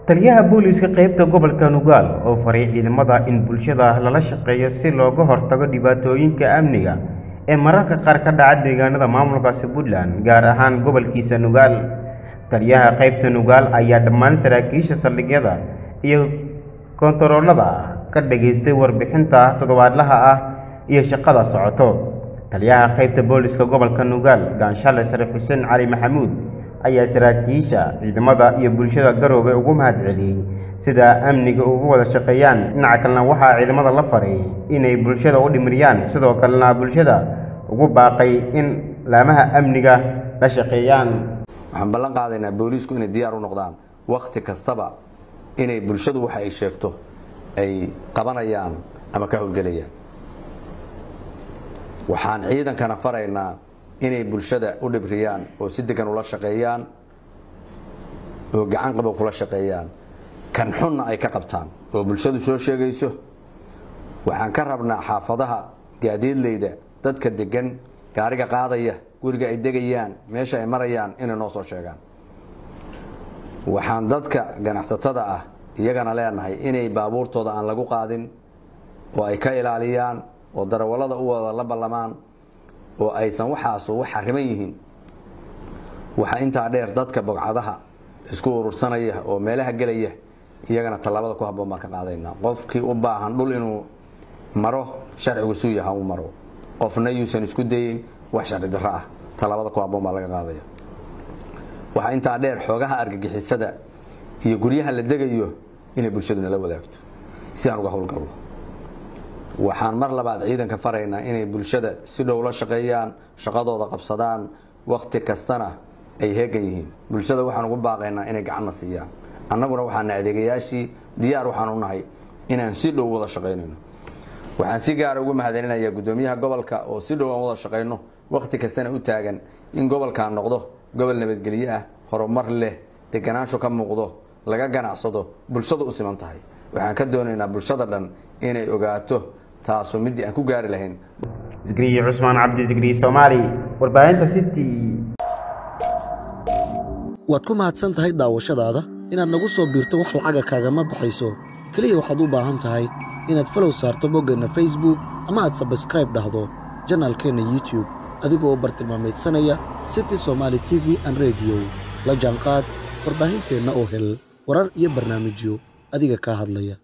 taliyaha booliiska qaybta gobolka nugaal oo faray ciidamada in bulshada lala shaqeeyo si looga hortago dhibaatooyinka amniga ee mararka qaar ka dhaca deegaanada maamulkaasi puntland gaar ahaan gobolkiisa nugaal taliyaha qaybta nugaal ayaa dhammaan saraakiisha saldhigyada iyo kontaroolada ka dhageystay warbixinta toddobaadlaha ah iyo shaqada socoto taliyaha qaybta booliska gobolka nugaal gaanshale sare xuseen cali maxamuud ayaa saraakiisha ciidamada iyo bulshada garoobe ugu mahadceliyey sida amniga ugu wada shaqeeyaan dhinaca kalena waxaa ciidamada la faray inay bulshada u dhimiriyaan sidoo kalena bulshada ugu baaqay in laamaha amniga la shaqeeyaan waxaan ballan qaadaynaa booliisku inay diyaar u noqdaan wakhti kastaba inay bulshadu waxa ay sheegto ay qabanayaan ama ka howlgelayaan waxaan ciidankana faraynaa inay bulshada u dhibriyaan oo si degan ula shaqeeyaan oo gacan qabo kula shaqeeyaan kan xunna ay ka qabtaan oo bulshadu soo sheegayso waxaan ka rabnaa xaafadaha gaadiidleyda dadka degan gaariga qaadaya guriga ay degayaan meesha ay marayaan inay noo soo sheegaan waxaan dadka ganacsatada ah iyagana leenahay inay baabuurtooda aan lagu qaadin oo ay ka ilaaliyaan oo darawallada u wada la ballamaan oo aysan waxaasu wax xariman yihiin waxaa intaa dheer dadka bogcadaha isku urursanaya oo meelaha gelaya iyagana tallaabada ku habboon baan ka qaadaynaa qofkii u baahan dhul inuu maro sharcigu suu yaha u maro qofna yuusan isku dayin wax sharci darro ah tallaabada ku habboon baa laga qaadaya waxaa intaa dheer xoogaha argagixisada iyo guryaha la degayo inay bulshadu nala wadaagto si aan uga howlgalno waxaan mar labaad ciidanka faraynaa inay bulshada si dhow la shaqeeyaan shaqadooda qabsadaan wakhti kastana ay heegan yihiin bulshada waxaan ugu baaqaynaa inay gacanna siiyaan annaguna waxaana adeegayaashii diyaar waxaan u nahay inaan si dhow wada shaqaynayno waxaan si gaara ugu mahadcelinayaa guddoomiyaha gobolka oo si dhow aan wada shaqayno wakhti kastana u taagan in gobolkan noqdo gobol nabadgelyo ah horumar leh deganaansho ka muuqdo laga ganacsado bulshadu u siman tahay waxaan ka doonaynaa bulshada dhan inay ogaato taasu midii aan ku gaari lahayn zikriye cusmaan cabdi zikriye soomaali warbaahinta city waad ku mahadsan tahay daawashadaada inaad nagu soo biirto wax lacaga kaagama baxayso keliya waxaad u baahan tahay inaad falow saarto boggeenna facebook ama aad sabskraib dhahdo janaalkeenna youtube adigoo bartilmaamaydsanaya city somaali t v an rediyo la jaanqaad warbaahinteenna oo hel warar iyo barnaamijyo adiga kaa hadlaya